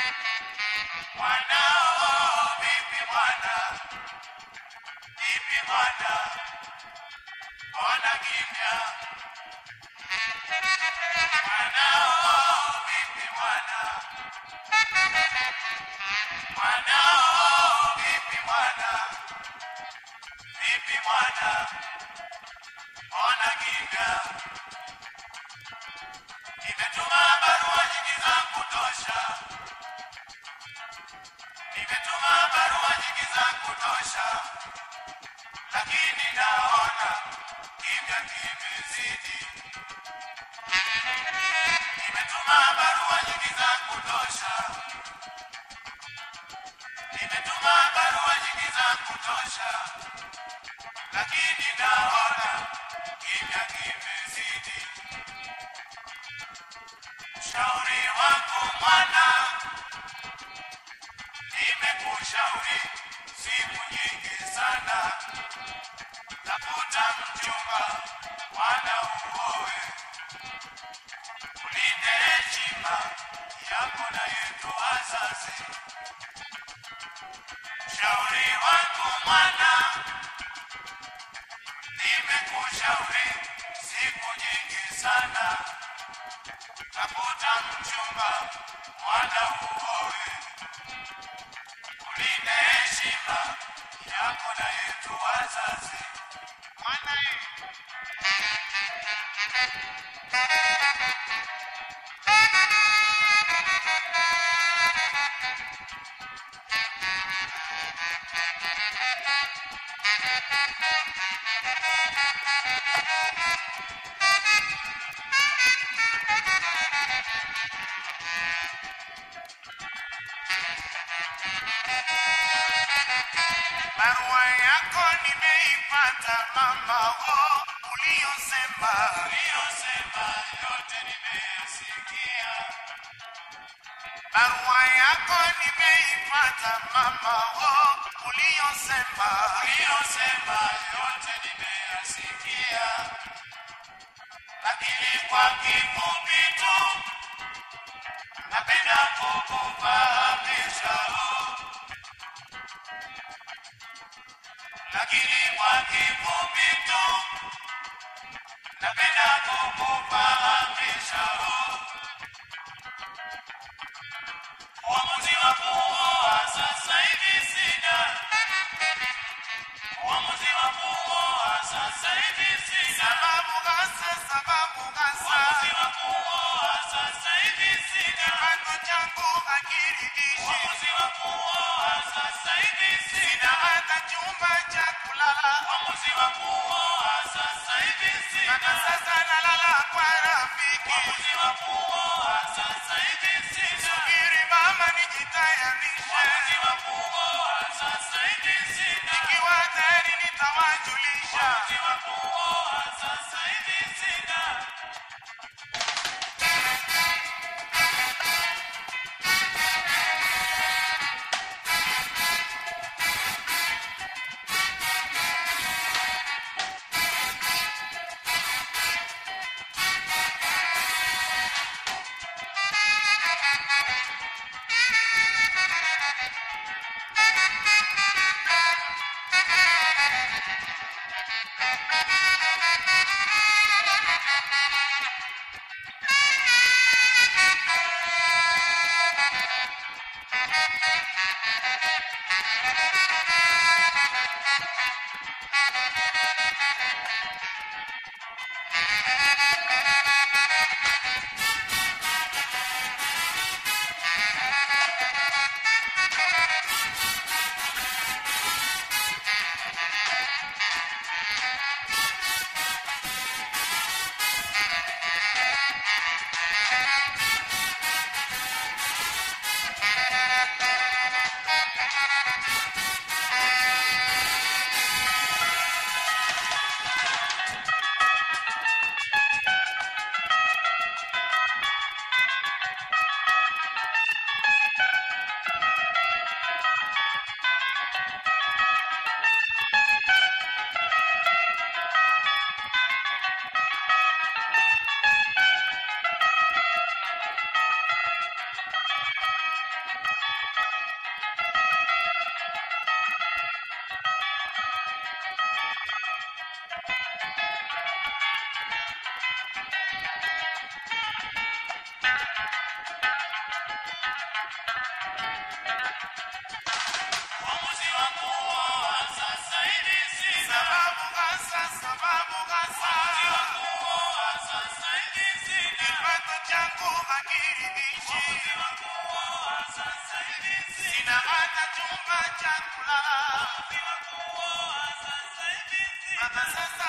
Mwanao vipi mwana? Vipi mwana? Mbona kimya? Mwanao vipi mwana? Mwanao vipi mwana? Vipi mwana? Mbona kimya? Nimetuma barua nyingi za kutosha. Nimetuma barua nyingi za kutosha, lakini naona kimya kimezidi. Nimetuma barua nyingi za kutosha, nimetuma barua nyingi za kutosha, lakini naona kimya kimezidi. Shauri wangu mwana nimekushauri siku nyingi sana, tafuta mchumba mwana uoe, ulinde heshima yako na yetu wazazi. Shauri wangu mwana, nimekushauri siku nyingi sana, tafuta mchumba mwana uoe ulinde heshima yako na yetu wazazi. Mwana barua yako nimeipata mama, wo uliyosema uliyosema yote nimeyasikia. Barua yako nimeipata mama, wo uliyosema uliyosema yote nimeyasikia, lakini kwa kifupi tu napenda kukufahamisha oh. lakini kwa kifupi tu napenda kukufahamisha huu uamuzi wa kuoa sasa hivi sina, uamuzi wa kuoa sasa hivi sina, sababu gasa, sababu gasa, uamuzi wa kuoa sasa hivi sina, kipato changu hakiridhishi, uamuzi wa kuoa sasa hivi sina, sina hata chumba cha kulala, uamuzi wa kuoa sasa hivi sina, mpaka sasa nalala kwa rafiki, uamuzi wa kuoa sasa hivi sina, subiri mama nijitayarishe, uamuzi wa kuoa sasa hivi sina, ikiwa tayari nitawajulisha, uamuzi wa kuoa sasa hivi sina. Uamuzi wa kuoa sasa hivi sina. Sababu hasa, sababu hasa. Uamuzi wa kuoa sasa hivi sina. Kipato changu hakiridhishi. Uamuzi wa kuoa sasa hivi sina. Sina hata chumba cha kulala. Uamuzi wa kuoa sasa hivi sina. Mpaka sasa